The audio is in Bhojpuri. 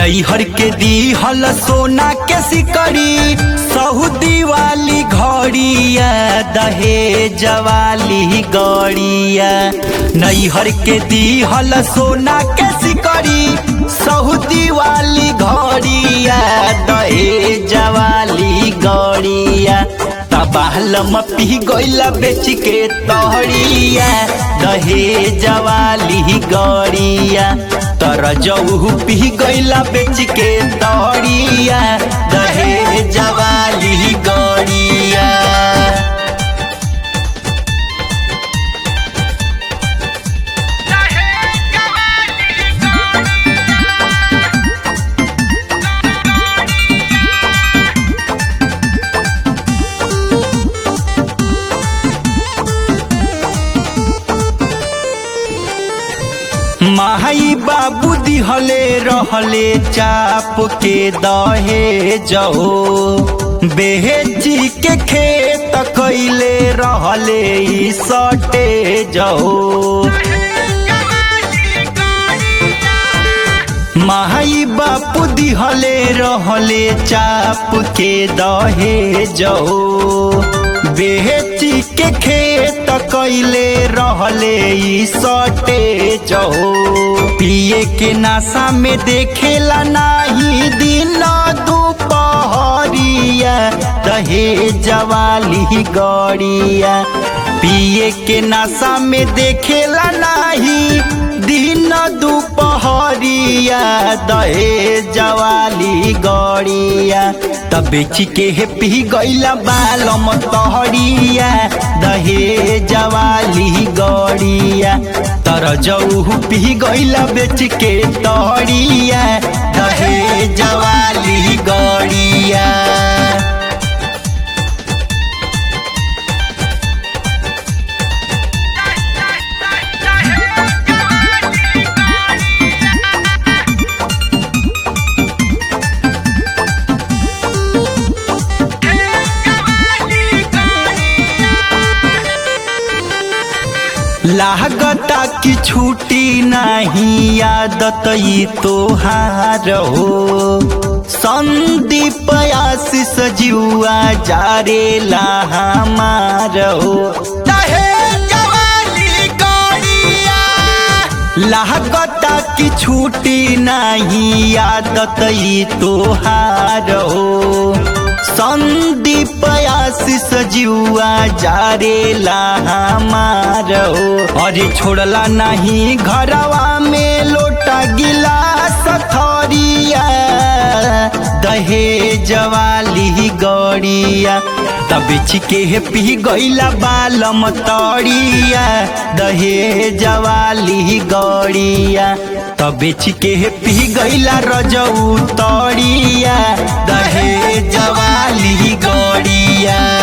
नैहर के दीहल सोना के सिकड़ी सऊदी वाली घड़िया दहेज वाली गड़िया नैहर के दीहल सोना के सिकड़ी सऊदी वाली घड़िया दहेज वाली गड़िया तबाहल पी गईला बेच के तहड़िया दहेज वाली गड़िया तर जऊ पी गईला बेच के तहड़िया दहेज वाली गड़िया माई बाबू दिहले रहले चाप के दहे जहो बेची के खेत कैले रहले ई सटे जहो माई बापू दिहले रहले चाप के दहे जहो बेची के खेत कैले रहले ई सटे जहो पिए के नाशा में देखेला नाही दिन दुपहरिया दहे जवाली गड़िया पिए के नशा में देखेला नाही दिन दुपहरिया दहे जवाली गड़िया तब बेची के हे पी गईला बालम तहरिया दहे जवाली गड़िया तर जऊ पी गईला बेच के तहरिया दहे जवाली गड़िया लागता की छूटी नहीं आदत ई तोहार हो संदीप आशीष जुआ जारे ला हमार हो लागता की छूटी नहीं आदत ई तोहार हो संदीप आशीष जुआ जारे ला हमार हो अरे छोड़ला नहीं घरवा में लोटा गिलास थरिया दहेज वाली गड़िया तब के पी गईला बालम तड़िया दहेज वाली गड़िया तब के पी गईला रजऊ तड़िया दहेज वाली गड़िया